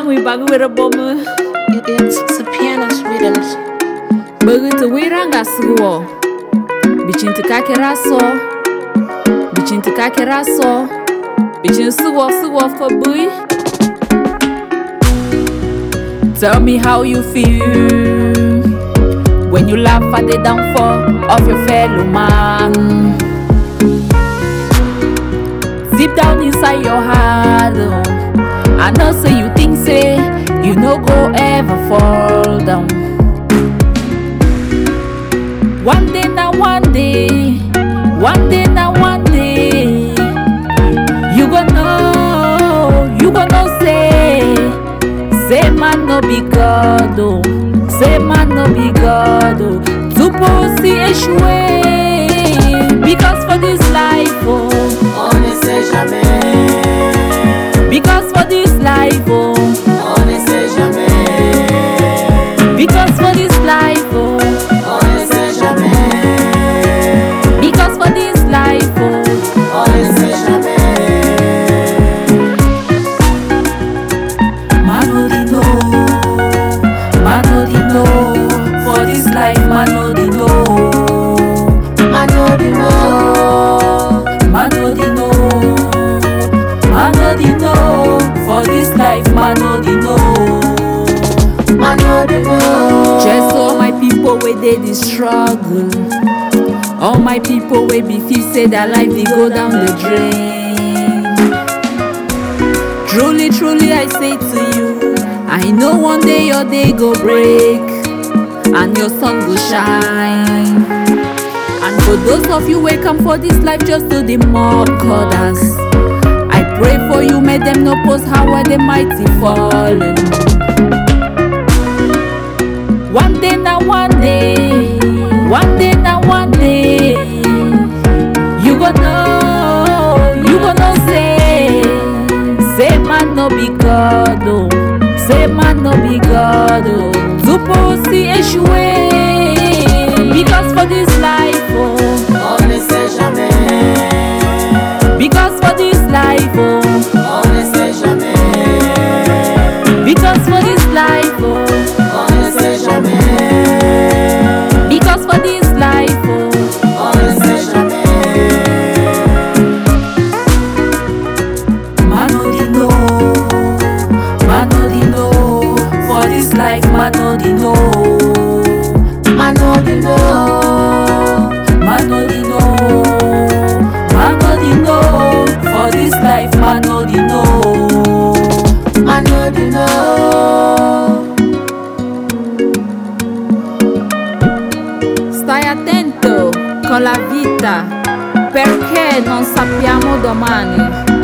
we bag with a bomb. It's the pianist rhythms. Bagita wiranga suwo. Bichin tikakera so. Bichin tikakera so. Bichin suwo suwo for boy. Tell me how you feel when you laugh at the downfall of your fellow man. Deep down inside your heart, oh, I know say you think say you no go ever fall down. One day na one day, one day na one day, you go know, you go know say, say man no be God oh, say man no be God oh, tupo si échoué, because for this life oh, On ne sait jamais. because for this life oh, On ne sait jamais. because for this life oh, On ne sait jamais. because for this life oh. On ne sait jamais. Man no dey know, man no dey know. For this life, man no dey know. I know the know. Man no dey know, man no dey know. For this life, man no dey know. I know the know. Just all my people wey dey the struggle, all my people wey be feel say their life dey go down the drain. Truly, truly, I say to you, I know one day your day go break and your sun go shine. And for those of you wey come for this life just to dey mock others, I pray for you, make them no post how are the mighty fallen. One day na one day, one day na one day, you go know, you go know say, say man no be God oh, say man no be God oh, tupo si échoué, because for this life oh, On ne sait jamais. because for this life oh, On ne sait jamais. because for this life oh, On ne sait jamais. because for this life oh. On ne sait jamais. Man no dey know, man no dey know. For this life, man no dey know, I know the know. man no dey know, man no dey know. For this life, man no dey know. I know the know. Stai attento con la vita, perché non sappiamo domani.